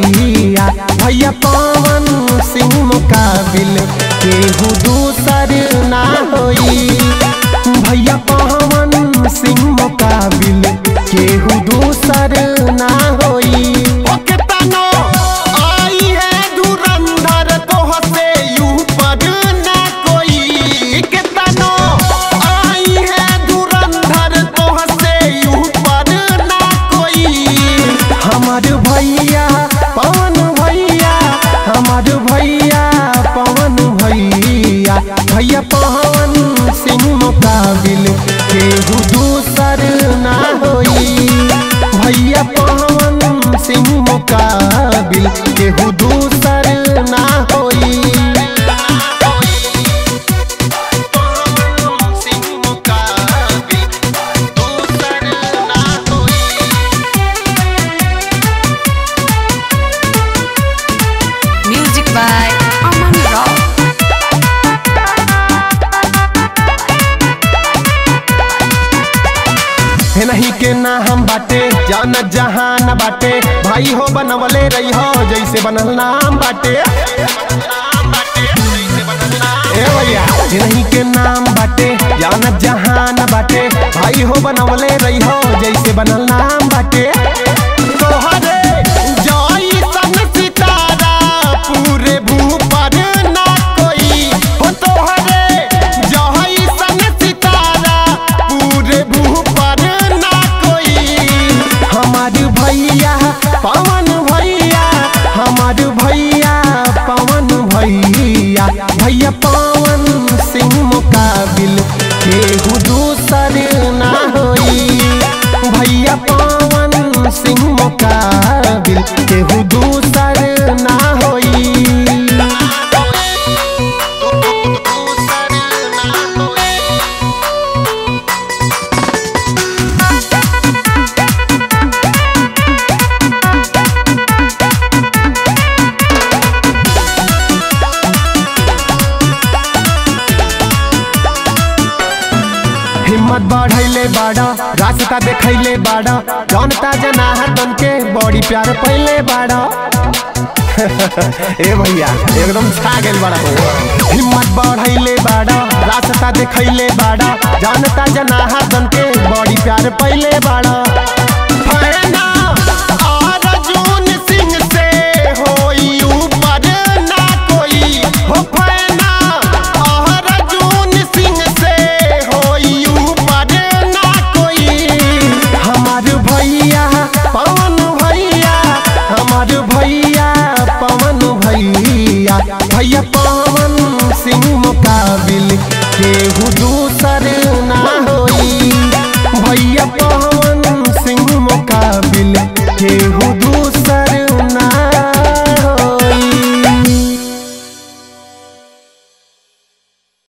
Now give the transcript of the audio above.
भैया भैया पवन सिंह मुकाबिल केहू दूसर ना होई भैया पवन सिंह मुकाबिल केहू दूसर ना होई ओ केतनो आई है धुरंधर तोह से ऊपर ना कोई केतनो आई है धुरंधर तोह से ऊपर ना कोई हमार भैया पवन भैया हमार भैया पवन भैया भैया पवन सिंह मुकाबिल केहू दूसर ना होई भैया पवन सिंह मुकाबिल केहू दूसर ना होई सिंह मुकाबिल दूसर ना होई Music by Aman Rao. हे नहीं के ना हम बाटे जान जहान बाटे भाई हो बनवले रही हो जैसे बनल नाम बाटे ए भैया हे नहीं के नाम बाटे जान जहान बाटे भाई हो बनवले रही हो जैसे बनल नाम बाटे तोहरे जइसन सितारा पूरे भूपर ना कोई हो तोहरे जइसन सितारा पूरे भूपर ना कोई हमार भैया पवन भैया हमार भैया पवन भैया भैया पवन सिंह मुकाबिल केहू दूसर ना होई भैया पवन सिंह मुकाबिल केहू दूसर ना होई दूसर ना होई हिम्मत बढ़ैले बाड़ा रास्ता देखैले बाड़ा जनता जनार्दन के बड़ी प्यार पहले बाड़ा ए भैया एकदम छा गेल बाड़ा हो हिम्मत बढ़ैले बाड़ा रास्ता देखैले बाड़ा जनता जनार्दन के बड़ी प्यार पहले बाड़ा फैना अर्जुन सिंह से होई ऊपर ना कोई हो फैना अर्जुन सिंह से होई ऊपर ना कोई हमार भैया पवन भैया हमार भैया पवन भैया भैया पवन सिंह मुकाबिल केहू दूसर